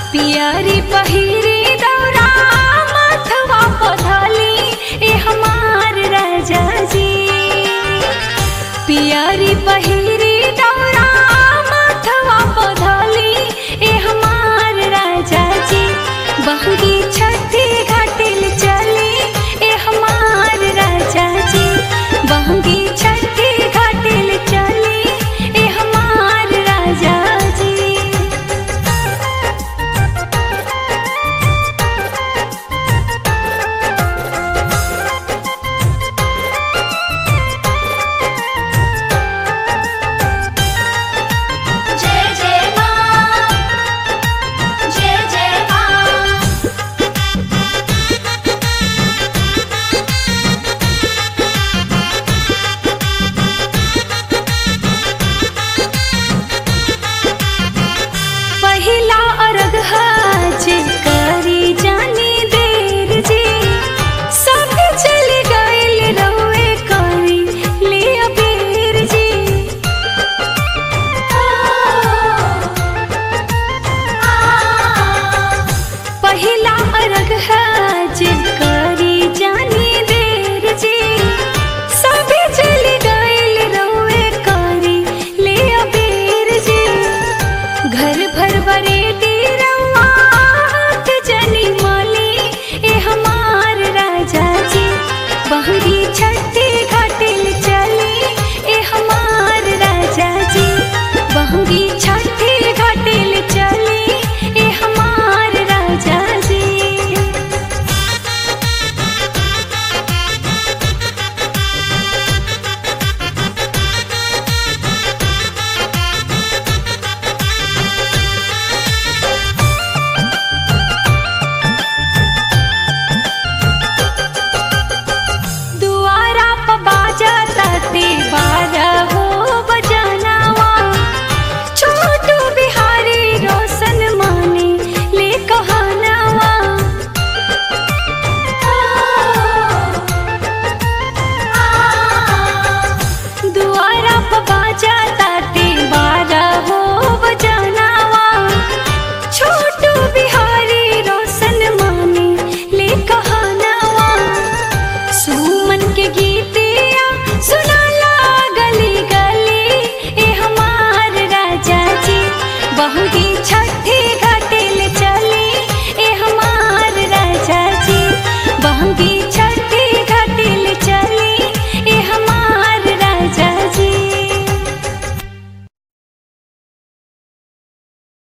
पियरी पहिरी दौरा माथवा पधली ए हमार राजा जी पियरी पहिरी दौरा माथवा पधली ए हमार राजा जी बहगी छठी घाटिल चली ए हमार राजा जी बहगी छठी घाटिल चली ए हमार राजा जी जय जय मां जय जय मां पहिला अर्घ हाज करी जानी देर जी सब चल गइल रउए करी ले अबेर जी पहिला अर्घ हाज करी जानी देर जी सब चल गइल रउए करी ले अबेर जी घर भर बरेती रउआ हाथ जनी माली ए हमार राजा जी बहरी छठी घाटिल चली ए हमार राजा जी बहरी छठी घाटिल चली ए हमार राजा जी दुआरा प बाजा ताते बारा हो बजानावा छोटू बिहारी रोशन माने ले कहानावा दुआरा प बाजा ताते बारा हो बजानावा छोटू बिहारी